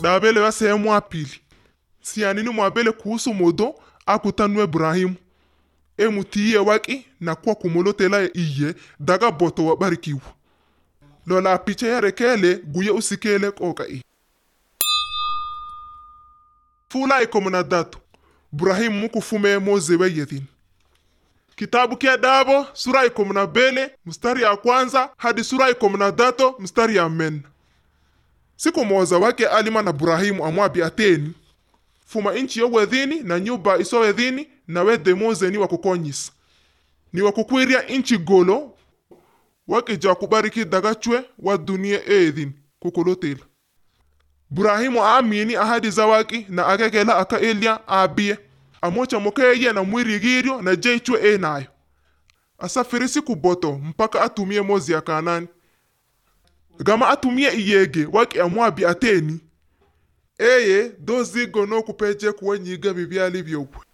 dabele wa sehemu ya pili sianini mwabele kuhusu modo akutanu ibrahimu emutiye waki na kwa kumolotela iye daga boto wa barikiwu lola picha yarekele guye usikele kokai fula ikomuna datu burahimu mukufume mozewe yedhin kitabu kia dabo sura ikomuna bele mstari ya kwanza hadi sura ikomuna dato mstari ya men siku moza wake alima na burahimu amwabi ateni fuma inchi yo wedhini na nyumba iso wedhini na wedhe mozeni wakukonyisa ni wakukwiria inchi golo wakija kubariki dagachwe wa dunia edhin kukolotela burahimu aamini ahadi za waki na akekela aka elia abiye amocha mokeye na mwirigirio na jeichwe enayo asafiri siku boto mpaka atumie mozi ya kanani gama atumie iyege waki amwabi ateni eye dozigo nokupeje kuwenyiga bibyali byokwe